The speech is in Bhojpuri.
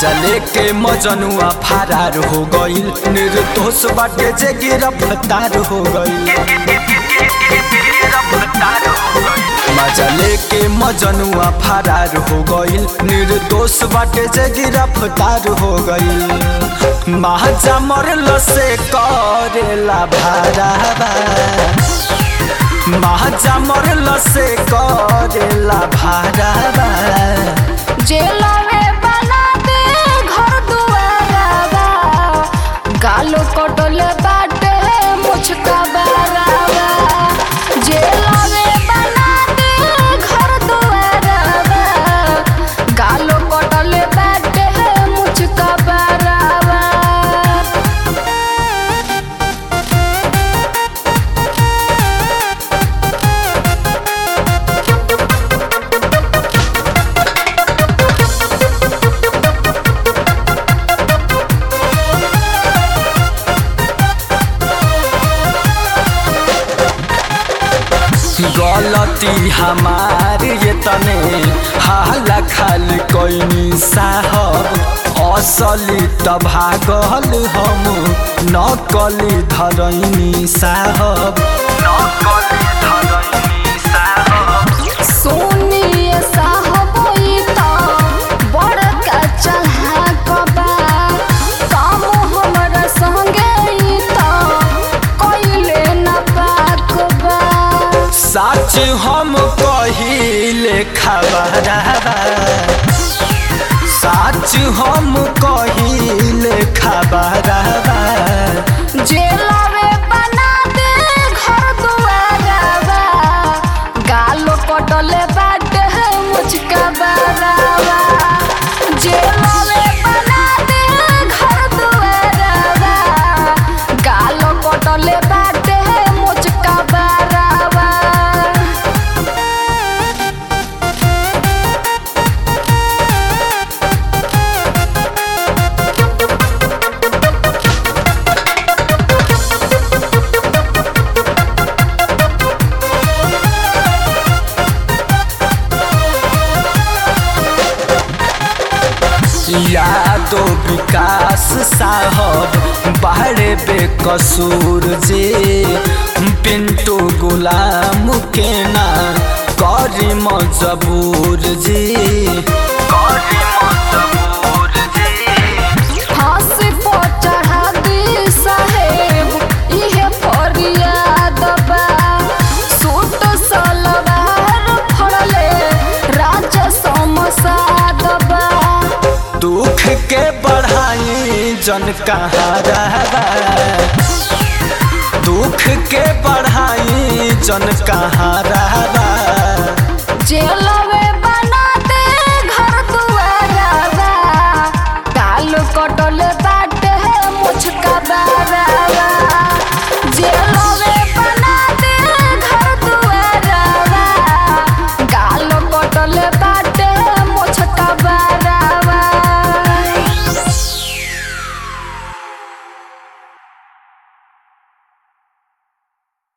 मजा लेके मजनुआ फरार हो गईल निर्दोष बाटे जे गिरफ्तार हो गईल मजा लेके मजनुआ फरार हो गईल निर्दोष बाटे जे गिरफ्तार हो गईल महाजा मरल से करेला भाराबा महाजा मरल से करेला भाराबा जेला में बना दे घर दुआरावा गालो कटले बाटे मुझका बारावा जेला में बना दे घर दुआरावा गालो कटले बाटे मुझका बारावा गलती हमार ये तने हाला खाल कोइनी साहब असली त भागल हम नकली धरैनी साहब नकली धरैनी साहब सुनिए साहब ई त बड़का चढ़ाक बा काम हमरा संगे ई त कइले न पाक बा सच हम कहिले खबरबा सच हम कहिले खबरबा जेला में बना दे घर दुआरावा गालो कटले बाटे मुझका बारावा जेला में बना दे घर दुआरावा गालो कटले बाटे मुझका बारावा यादो विकास साहब बाहरे बेकसूर जे पिंटू गुलाम के ना करी मजबूर जी करी मजबूर जी फांसी पर चढ़ा दी साहेब इहे फरियाद बा सूट सलवार फड़ले राजा समसाद बा दुख के बढ़ाई जन कहाँ रहबा दुख के बढ़ाई जन कहाँ